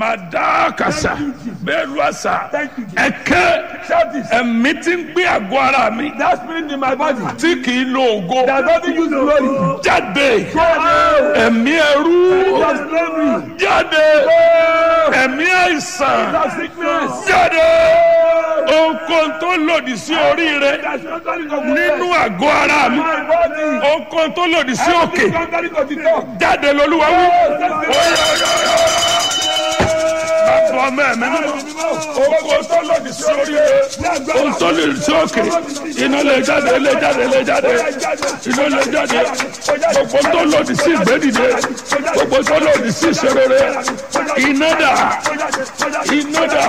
madakasa Thank you, Jesus. bẹ́ẹ̀ lu àṣà Thank you, Jesus. ẹ̀kẹ́ Shout this. ẹ̀mí tí ń gbé àgọ́ ara mi That spirit in my body tí kì í lo ògo that doesn't use glory. jáde Go out. ẹ̀mí ẹrú That slavery. jáde Go. ẹ̀mí àìsàn That sickness. jáde ohunkóhun tó lòdì sí orí rẹ That's contrary to nínú àgọ́ ara mi my body. ohunkóhun tó lòdì sí òkè Everything contrary to the talk. jáde lolúwa wí. Bàbá ọmọ ẹ̀mí mímọ́, ohunkóhun tó lòdì sí orí rẹ ohun tó lòdì sí òkè iná lè jáde lè jáde lè jáde iná lè jáde gbogbo tó lòdì sí ìgbédìde gbogbo tó lòdì sí ìṣòro rẹ iná dà iná dà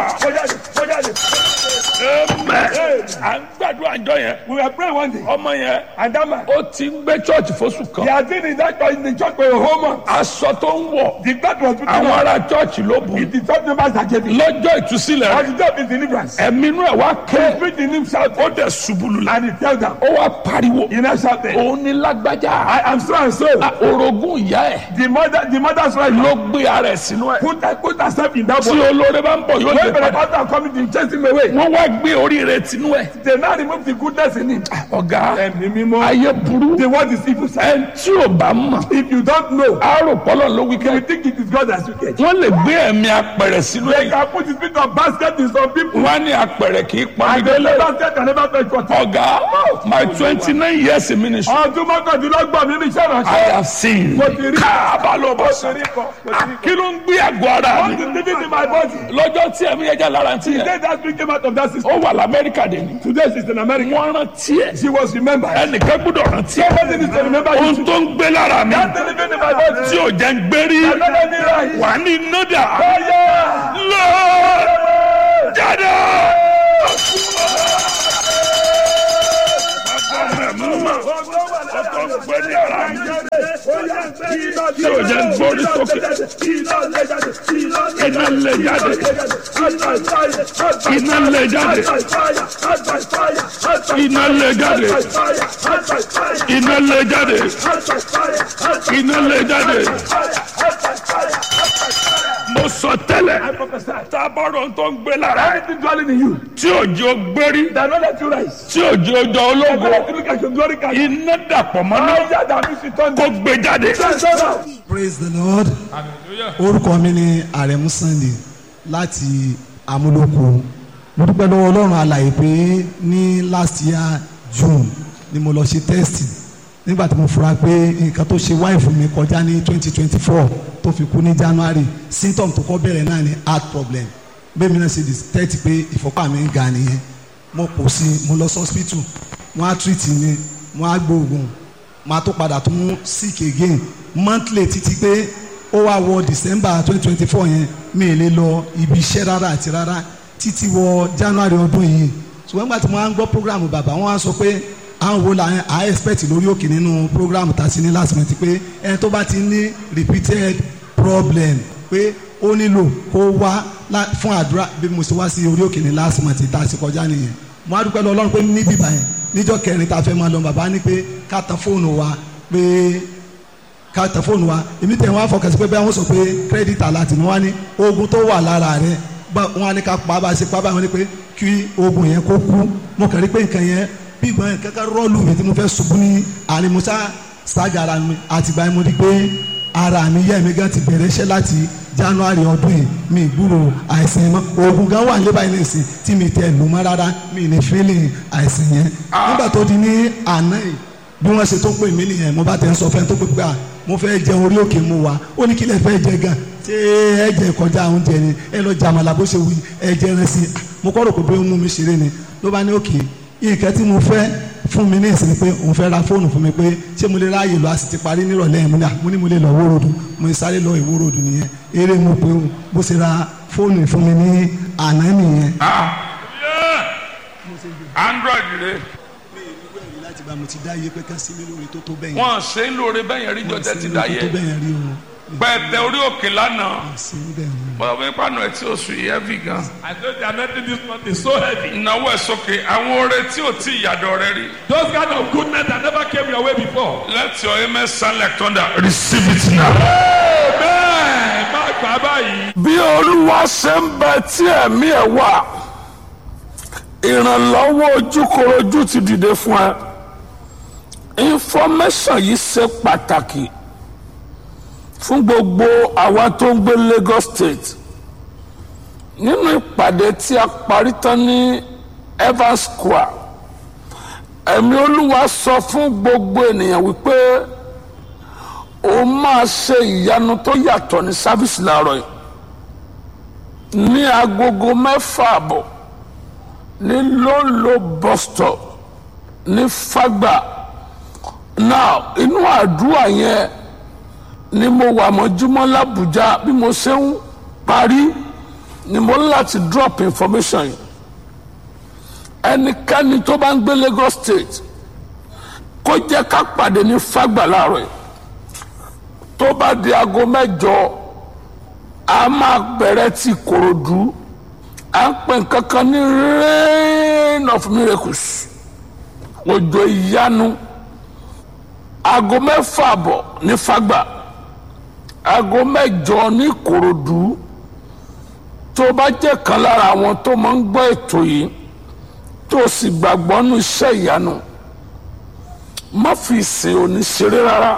ẹmẹ à ń gbàdúrà àjọ yẹn We were praying one day, ọmọ yẹn and that man, ó ti ń gbé church fóṣù he kan had been in that church, in the church for a whole month. aṣọ tó ń wọ̀ The God was putting àwọn on. ará church ló bù It's the church members that gave him. lọ́jọ́ ìtúsílẹ̀ rẹ̀ And the job is deliverance. ẹ̀mí inú ẹ̀ wá He ké preached in him shouting, ó dẹ̀ ṣubú lulẹ̀ and he tell them, ó wá pariwo he now shouted, òun ní lágbájá I am so and so. orogún ìyá ẹ̀ The mother, the mother's right ló now. gbé ara ẹ̀ sínú ẹ̀ Put, put herself in that tí body. olóore bá ń bọ̀ yóò lè When the padà pastor coming to chase him away, wọ́n wá gbé orí rẹ̀ tinú ẹ̀ they now remove the goodness in him. ọ̀gá Ẹ̀mí mímọ́. ayé burú The word is evil side. ẹ̀ tí ò bá mọ̀ If you don't know, àárò pọ́lọ̀ ló wí you kẹ́ will think it is God that you get. wọ́n lè gbé ẹ̀mí apẹ̀rẹ̀ sínú They ẹ̀ can put the spirit of basket in some people. wọ́n á ní apẹ̀rẹ̀ kì í pa And the délé basket can never fetch water. ọ̀gá my twenty nine years in ministry Ọdún mọ́kàndínlọ́gbọ̀n mi ní iṣẹ́ I ìránṣẹ́. have seen Mo ti rí. káàbà ló bọ̀ Mo sọ ti rí kọ. Mo ti rí kọ. kí ló ń gbé àgọ́ ara What mi is living in my body? lọ́jọ́ tí ẹ̀mí ẹja lára ti yẹn Today that spirit came out of that system. ó wà lamẹ́ríkà dé ni Today she's in America. wọ́n rántí ẹ̀ She was remembered. ẹnìkan gbọ́dọ̀ rántí ẹ̀ Somebody needs to remember you. ohun tó ń gbé lára mi That's the living in my body. tí ò jẹ́ ń gbérí Another thing right. wà ní nọ́dà Fire! lọ jáde. Ọkọ̀ ń gbé ní ara mi tí ò jẹ́ ń gbórí sókè iná lè jáde iná lè jáde iná lè jáde iná lè jáde iná lè jáde mo sọ tẹ́lẹ̀ tábọ̀rọ̀ tó ń gbé lára ẹ̀ Anything dwelling in you tí òjò gbérí that not let you rise. tí òjò jọ Don't ológo let you look at your glory card. iná dàpọ̀ mọ́ná Fire that means you turn kó down. gbé jáde. Turn down. praise the lord orúkọ mi ni àrẹ̀mú sunday láti amúlòkó mo dúpẹ́ lọ́wọ́ ọlọ́run alàyè pé ní last year june ni mo lọ ṣe test nígbà tí mo fura pé nǹkan tó ṣe wáìfù mi kọjá ní twenty twenty four tó fi kú ní january symptom tó kọ́ bẹ̀rẹ̀ náà ni heart problem bẹ́ẹ̀ mi náà ṣe detect pé ìfọ́pá mi ń ga nìyẹn mo kò sí mo lọ sí hospital wọ́n á treat mi wọ́n á gbóògùn máa tó padà tún sick again monthly títí pé ó wá wọ december twenty twenty four yẹn mi ì lè lọ ibi iṣẹ́ rárá àti rárá títí wọ january ọdún yìí ṣùgbọ́n nígbà tí mo máa ń gbọ́ program bàbá wọn á sọ pé àwọn wo la à expect lórí òkè nínú program tá a ti ní last month pé ẹni tó bá ti ní repeated problem pé ó nílò kó wá lá- fún àdúrà bí mo ṣe wá sí orí òkè ní last month tá a ti kọjá nìyẹn mo á dúpẹ́ lọ ọlọ́run pé níbí báyẹn níjọ́ kẹrin tá a fẹ́ máa lọ bàbá ní pé ká tan fóònù wa pé ká tẹ fóònù wa èmi tẹ̀ wọ́n á fọkàn sí pé bẹ́ẹ̀ wọ́n sọ pé credit alert ni wọ́n á ní oògùn tó wà lára rẹ̀ bá wọ́n á ní ká pa bá a ṣe pa báyìí wọ́n ní pé kí oògùn yẹn kó kú mo kàn rí pé nǹkan yẹn bí ìgbọ́n yẹn kẹ́kẹ́ rọ́ọ̀lù mi tí mo fẹ́ ṣubú ní àní mo sá ṣáàgà ara mi àtìgbà yẹn mo rí pé ara mi yẹ́ mi gan ti bẹ̀rẹ̀ iṣẹ́ láti january ọdún yìí mi gbúrò àìsàn yẹn mọ́ oògùn gan wà lébàá yìí nìsín tí mi tẹ̀ lù mọ́ rárá mi ní feeling àìsàn yẹn nígbà tó di ní àná yìí bí wọ́n ṣe tó pè mí nìyẹn mo bá tẹ̀ ń sọ fẹ́ tó pé pé à mo fẹ́ jẹun orí òkè mu wa ó ní kí lè fẹ́ jẹ gan ṣé ẹ jẹ kọjá oúnjẹ ni ẹ lọ jàmàlà bó ṣe wí ẹ jẹ ẹran sí i mo kọ́ rò pé bí ó mú mi ṣeré ni ló bá ní òkè nǹkan tí mo fẹ́ fún mi ní ìsinmi pé òun fẹ́ ra fóònù fún mi pé ṣé mo lè ráàyè lọ a sì ti parí nírọ̀lẹ́ yẹn mo ní à mo ní mo lè lọ wórodù mo sáré lọ ìwórodù nìyẹn eré mo pé òun bó ṣe ra fóònù fún mi ní àná nìyẹn. android rẹ láti bá mo ti dá iye pé ká sí mi lórí tó tó bẹ́yẹn. wọn ṣe ń lóore bẹ́yẹn rí jọ tẹ́tí dáyé tó bẹ́yẹn rí o pẹ̀tẹ orí òkè lánàá sí bẹ́ẹ̀ ni. bọ́dọ̀ bí pàánù ẹ̀ tí ó sùn yìí heavy gan. I know the anointing this month is so heavy. ìnáwó ẹ̀ sókè àwọn oore tí ò tí ìyàdọ̀ rẹ rí. Those kind of goodness that never came your way before. let your amen sound like thunder receive it now. Amen. Má gbà báyìí. bí olúwa olúwa ṣe ń bẹ tí ẹ̀mí ẹ̀ wà ìrànlọ́wọ́ ojúkorojú ti dìde fún ẹ information yìí ṣe pàtàkì fún gbogbo àwa tó ń gbé Lagos State nínú ìpàdé tí a parí tán ní Evans Square ẹ̀mí olúwa sọ fún gbogbo ènìyàn wípé ó máa ṣe ìyanu tó yàtọ̀ ní sáfíìsì láàárọ̀ yìí ní agogo mẹ́fà àbọ̀ ní lóńlò bus stop ní Fágbà now inú àdúrà yẹn ni mo wà mọ́júmọ́ l'Àbújá bí mo ṣe ń parí ni mo ní láti drop information yìí ẹnikẹ́ni tó bá ń gbé Lagos State kó jẹ́ ká pàdé ní Fágbà láàárọ̀ yìí tó bá di aago mẹ́jọ a máa bẹ̀rẹ̀ ti Kòròdú à ń pè nǹkan kan ní rain of miracles òjò ìyanu aago mẹ́fà bọ̀ ní Fágbà aago mẹ́jọ ní Kòròdú tó bá jẹ́ kan lára àwọn tó máa ń gbọ́ ètò yìí tó sì gbàgbọ́ nínú iṣẹ́ ìyanu má fi ìsìn òní ṣeré rárá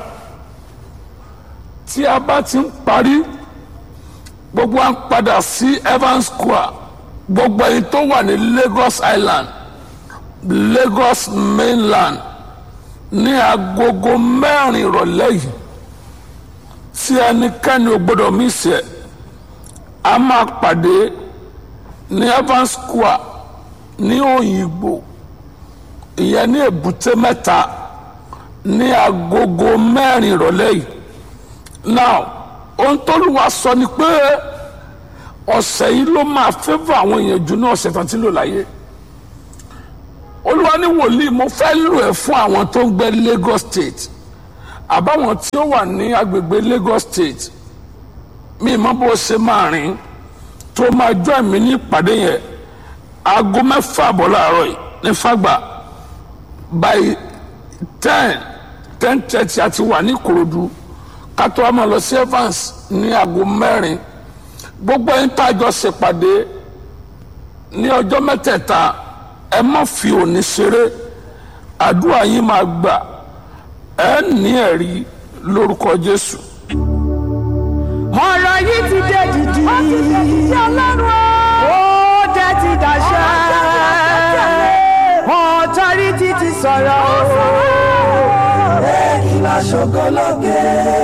tí a bá ti ń parí gbogbo à ń padà sí Evans Square gbogbo ẹ̀yin tó wà ní Lagos Island Lagos mainland ní agogo mẹ́rin ìrọ̀lẹ́ yìí tí ẹnikẹ́ni ò gbọ́dọ̀ mí sí ẹ̀ a máa pàdé ní Evans Square ní Òyìngbò ìyẹn ní Èbúté Mẹ́ta ní agogo mẹ́rin ìrọ̀lẹ́ yìí now ohun tó lù wá sọ ni pé ọ̀sẹ̀ yìí ló máa fẹ́fọ́ àwọn èèyàn jù ní ọ̀sẹ̀ tán tí ń lò láyé olúwa ní wòlíì mo fẹ́ lò ẹ́ fún àwọn tó ń gbé Lagos State àbáwọn tí ó wà ní agbègbè Lagos State mi mọ bó ṣe máa rìn tó máa jọ ẹ̀mí ní ìpàdé yẹn aago mẹ́fà àbọ̀ láàárọ̀ yìí ní Fágbà by ten ten thirty àti wà ní Ìkòròdú kátó wa máa lọ sí Evans ní aago mẹ́rin gbogbo ẹni tá a jọ ṣèpàdé ní ọjọ́ mẹ́tẹ̀ẹ̀ta ẹ má fi òní ṣeré àdúrà yín máa gbà ẹ ní ẹ̀rí lórúkọ Jésù. ọ̀rọ̀ yìí ti dé dìdì. ó ti dé dìdì ọlọ́run o. ó dé ti dàṣẹ. ọ̀tọ́rìtì ti sọ̀rọ̀ o. èkìlá ṣokológe.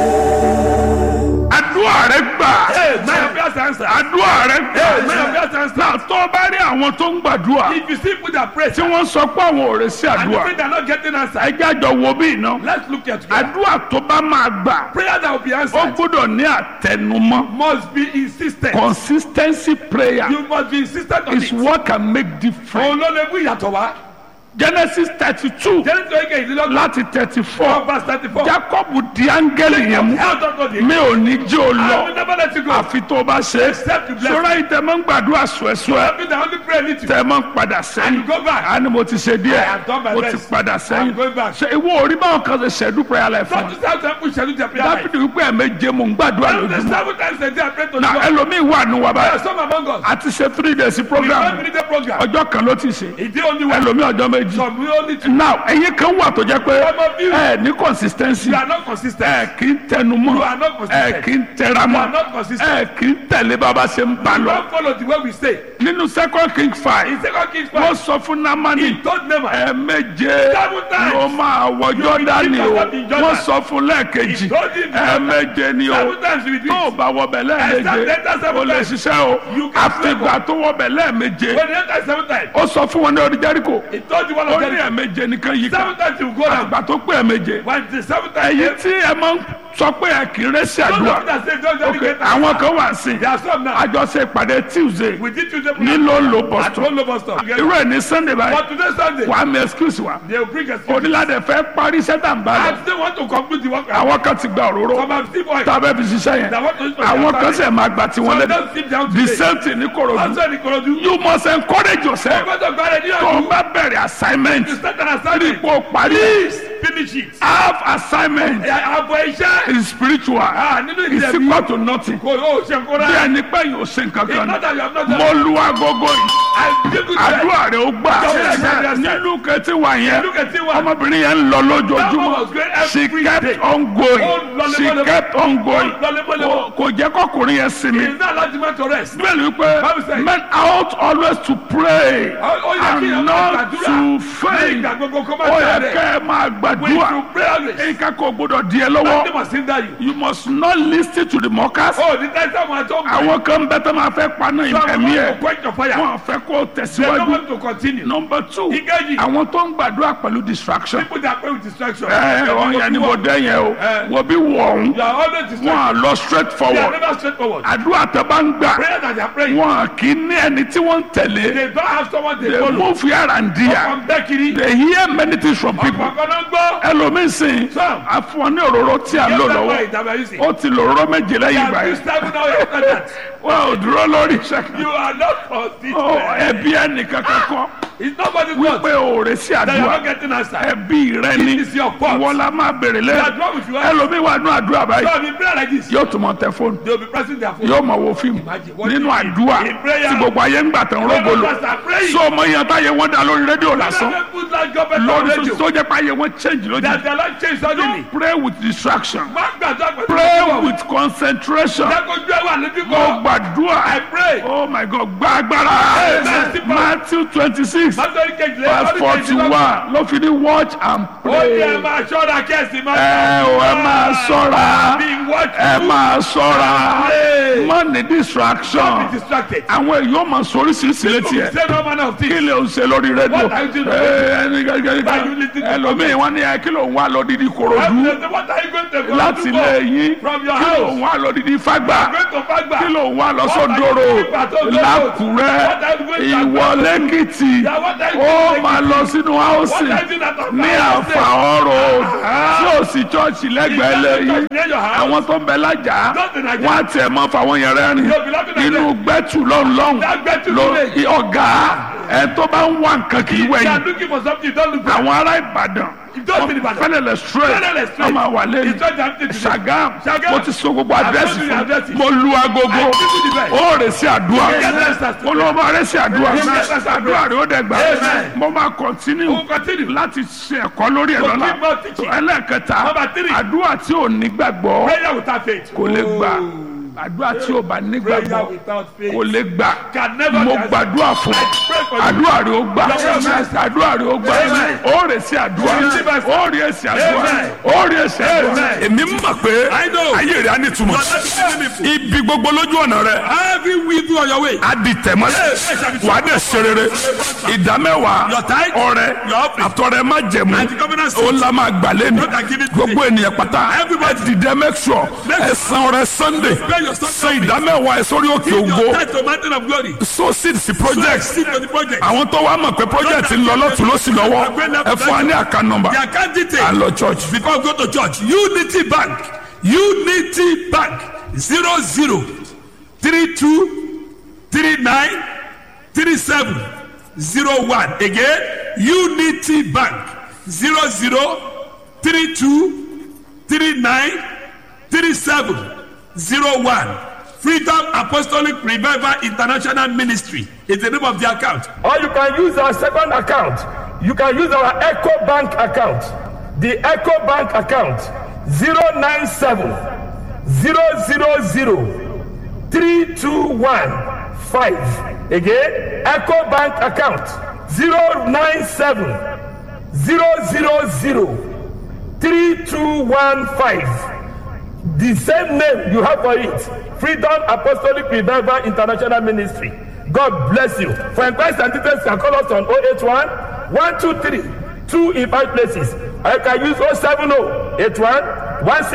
àdúrà rẹ gbà Hey, my prayers answer. àdúrà rẹ gbà Hey, my prayers answer. náà tó bá rí àwọn tó ń gbàdúrà If you see people that pray tí wọ́n sọ pé àwọn ò rè sí and you àdúrà think they're not getting answer, ẹjẹ́ àjọ wo bí iná let's look at together. àdúrà tó bá máa gbà Prayer that will be ó answered gbọ́dọ̀ ní àtẹnumọ́ must be insistent. consistency prayer You must be insistent on is it. what can make difference Òun ló lè mú ìyàtọ̀ wá. Genesis thirty two Jẹ́rìí tó yẹ ìdílọ́gbọ̀n. láti thirty four verse thirty-four. Jacob di áńgẹ́lì yẹn mú Hell don't go there. mi ò ní jẹ́ o I will lọ never let you go. àfi tó o bá ṣe Except you bless sọ́ra yìí tẹ́ mọ́ ń gbàdúrà sùẹ́sùẹ́ Every the only prayer need to. tẹ́ mọ́ ń padà And sẹ́yìn you go back. a ní mo ti ṣe I díẹ̀ have done my mo ti best. padà sẹ́yìn I'm going back. ṣe ìwọ orí báwọn kan ṣe ṣẹ́dú prayer life fún Not mi to say some people schedule their prayer life. dábìdì wípé ẹ̀mẹ́jẹ mò ń gbàdúrà But the lójúmọ́ seven times a day I pray to the na Lord. ẹlòmíì wà nù wà There are báyìí some among us. a ti ṣe three days We program don't need a program. ọjọ́ kan ló ti ṣe Ìdí only one. ẹlòmíì ọjọ́ méjì Some we only two. now ẹ̀yin kan wà tó jẹ́ pé Some of you. ẹ ní consistency You are not consistent. ẹ kì í tẹnu mọ́ You are not ẹ consistent. kì í tẹra You mọ́ are not consistent. ẹ kì í tẹ̀lé bàbá ṣe ń bá You lọ don't follow the way we say. nínú second king five In second Kings wọ́n 5, sọ fún namani he told Naaman, ẹ̀ẹ̀méje Seven times. ló máa wọ You jọ́dánì will o drink water in Jordan. wọ́n sọ fún lẹ́ẹ̀kejì He told him ẹ̀ẹ̀méje ni o seven times you will do tó o it. bá wọbẹ̀ lẹ́ẹ̀méje Except enter seven o lè times. ṣiṣẹ́ o You can àfìgbà tó wọbẹ̀ lẹ́ẹ̀méje When he entered seven times, ó sọ fún wọn ní orí jẹ́ríkò he told you one ó of ní them, ẹ̀ẹ̀méje nìkan yìí seven kan times you will go down. àgbà tó pé ẹ̀ẹ̀méje When the seven times èyí came, tí ẹ máa ń sọ pé ẹ kì í rẹ́sì those àdúrà of that say, don't ok dedicate àwọn kan wà sí There are some now. àjọṣe ìpàdé tuesday We did Tuesday ní program ló ń lo at boston one local stop. irú ẹ̀ ní sunday báyìí But today Sunday, wà á mi excuse wa they will bring us. onílàdẹ fẹ́ parí sẹ́tà ń bá lọ I still want to conclude the work. àwọn kan ti gba òróró Some have still oil. tá a bẹ́ fi ṣiṣẹ́ yẹn That want to use for àwọn their kan family. sẹ̀ máa gbà tí wọ́n Some lé don't sit down the today. same thing ní korodu Also in Ikorodu, you must encourage yourself ọgbọ́dọ̀ gbára ní tó o ọdún. bá bẹ̀rẹ̀ assignment To start an rí assignment. ipò parí finish it. half assignment àbọ̀ iṣẹ́. is spiritual Ah, nínú is ìdẹ̀bí. equal to nothing kò yóò ṣe kó bí rẹ̀. ẹni pé yóò ṣe nǹkan It's kan not that you have not done mo lu agogo yìí àdínkù àdúrà rẹ ó gbà Yes, yes, yes. nílùú kẹtí wà yẹn Look at it one. ọmọbìnrin yẹn ń lọ That one lójoojúmọ́ was great every she kept day. on Ó going lọ she lemọ́lemọ́. kept on going Ó lọ lemọ́lemọ́. Kò- kò jẹ́ kọkùnrin yẹn sinmi It's not like man to rest. bẹ́ẹ̀ wípé Bible says- men ought always to pray Ó- ó yẹ kí and èèyàn máa not gbàdúrà. to Ní faint ìgbà gbogbo kó má ó yẹ tẹ̀lé. kẹ́ ẹ máa We gbàdúrà should pray always. nǹkan kò gbọdọ̀ di ẹ Nothing lọ́wọ́ must hinder you. you must not listen to the mockers Oh, the time someone told me. àwọn kan bẹ tó máa fẹ́ paná Someone ẹ̀mí want ẹ̀ to quench your fire. wọn fẹ́ kó They don't tẹ̀síwájú want to continue. number two Ìkejì. àwọn tó ń gbàdúrà pẹ̀lú distraction People that pray with distraction. ẹ ọ yẹn ni mo dé yẹn o Eh. wo bí wọ̀n You are always wọn distracted. à lọ straight They are forward never straightforward. àdúrà tẹ bá ń gbà Prayer that they are praying. wọn kì í ní ẹni tí wọ́n ń tẹ̀lé They don't have someone they they follow. move here and there From Bekiri. they hear many things from people Ọ̀pọ̀ kan náà gbọ́. ẹlòmíín sìn Some. àfọwọ́n ní òróró tí a ń lò Yes, lọ́wọ́ that's why it's ó ti lò òróró méje They lẹ́yìn ìgbà are yẹn too stubborn now after that. wọn ò dúró lórí iṣẹ́ You kan are not for this. Ó, man. ẹbí ẹnìkan kankan It's nobody's fault pé òòrè sí that you are àdúrà not getting answer. ẹbí rẹ ni It is your fault. ìwọ la máa bèrè That's lẹ́yìn wrong with you. ẹlòmíín wà nù àdúrà báyìí So if you pray like this, yóò tún mọ tẹ fóònù they will be pressing their phone. yóò mọ wo fíìmù Imagine what nínú you àdúrà in prayer. tí gbogbo ayé ń gbà tán rógolo All of us are praying. sọ ọmọ yẹn táyé wọn dá lórí rédíò lásán Never put that government on lórí radio. tó jẹ́ pé ayé wọn change lójú That the Lord change suddenly. pray with distraction Má gbàdúrà pẹ̀lú pray ìdíwọ̀. with concentration Dákojú ẹ̀ wà lójú mo kan. gbàdúrà I pray. oh my god gba agbára Amen. matthew twenty six Mátọ́rí kejìlélọ́gbọ̀n. verse forty one ló fi ní watch and Ó ní ẹ pray máa ṣọ́ra kẹ́sì máa ẹ ò ẹ máa ṣọ́ra Be watchful. ẹ máa ṣọ́ra Pray. má ní Don't be distraction distracted. àwọn èyí ó máa sọ oríṣiríṣi létí ẹ Say no manner of kí things. lè ń ṣe lórí rédíò What are you doing? Ẹ, ẹni gẹ́gẹ́ Why you listening to ẹlòmíì wọn ní ẹ kí ló ń wá lọ dídí korodu What are you going to go láti to ilé for? yín From your kí ló house. ń wá lọ dídí fágbà Going to Fagba. kí ló ń wá lọ What sódòrò are you doing at Ondo Road? lákùrẹ́ What are you going to ìwọ lẹ́kìtì Yeah, what are you ó doing máa lọ sínú What áùsì are you doing at ní àfàọ́rọ̀ tí ò sí chọ́ọ̀chì lẹ́gbẹ̀ẹ́ lẹ́yìn Near your house. àwọn tó ń bẹ lájà Don't be like wọn á tiẹ̀ mọ́ fáwọn yẹn rẹ́rìn You'll be laughing at inú gbẹ́tù lọ́nlọ́n That gbẹ́tù ló village. ọ̀gá ẹ tó bá ń wá nǹkan kì í They are wẹ̀yìn looking for something. Don't look for. àwọn ará ìbàdàn Don't be Ìbàdàn. fẹ́lẹ̀lẹ̀ straight Fẹ́lẹ́lẹ̀ straight. ọmọ àwà lẹ́yìn It's not that thing today. Ṣàgám Ṣàgám. mo ti sọ gbogbo I've àdírẹ́sì told you the fún addresses. mo lu agogo I give you the best. ó rè sí àdúrà Yes, yes, yes. mo lọ bá rè sí àdúrà Yes, yes, yes. àdúrà rè ó dẹ̀ gbà Amen. mo máa kọ́ntínú We'll continue. láti ṣe ẹ̀kọ́ lórí ẹ̀ So lọ́la keep on teaching. ẹlẹ́ẹ̀kẹta Number three. àdúrà tí ò ní gbàgbọ́ Prayer without faith. kò lè gbà àdúrà tí ò bá ní Prayer gbàgbọ́ without faith. kò lè gbà Can never mo be answered. gbàdúrà fún I pray for you. àdúrà rẹ ó gbà Amen. àdúrà rẹ ó gbà Amen. ó rè sí àdúrà Receive answer. ó rè sí àdúrà Amen. ó rè sí àdúrà. Amen. èmi mọ̀ pé I know. ayé rẹ̀ á ní túmọ̀ ibi gbogbo lójú ọ̀nà rẹ̀ Every weevil on your way. á di tẹ̀mọ́lẹ̀ wà á dẹ̀ ṣe rere ìdámẹ́wàá Your tithe, ọrẹ your offering, àtọrẹ má jẹ̀mú and the covenant ó la máa gbà lẹ́nu Lord, I give it to gbogbo ènìyàn pátá Everybody. ẹ dìde make sure Make ẹ san ọrẹ sunday Pay your Sunday san ìdámẹ́wàá ẹ sórí òkè Your ògo tithe to mountain of glory. so seed sí project Seed for the project. àwọn tó wá mọ̀ pé project ń lọ lọ́tún ló sì lọ́wọ́ ẹ fún wa ní àká nọmba The account à ń detail. lọ church. Before we go to church, Unity Bank, Unity Bank, zero zero three two three nine three seven zero one. Again, Unity Bank, zero zero three two three nine three seven zero one. Freedom Apostolic Revival International Ministry is the name of the account. or you can use our second account you can use our eco bank account the eco bank account zero nine seven zero zero zero three two one five again eco bank account zero nine seven zero zero zero three two one five the same name you have for it freedom apostolic revival international ministry god bless you for inquiries and details you can call us on 081 123 two in five places or you can use 070 81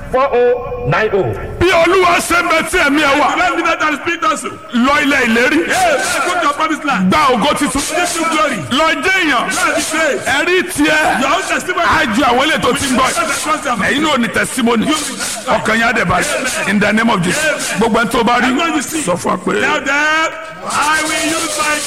164090. bí olúwa ṣe ń bẹ tí ẹ̀mí ẹ wà Let me know that the spirit also. lọ ilẹ̀ ìlérí Yes, go to your promised land. gba ògo titun Give you glory. lọ jẹ́ èèyàn God be praised. ẹ̀rí tiẹ̀ Your own testimony. á ju àwọn ilé tó ti ń bọ̀ Ẹ̀yin ẹ̀yin náà ní testimony ọkàn yẹn á dẹ̀ báyìí in the name of Jesus gbogbo ẹni tó bá rí sọ fún wa pé. Tell them, I will use my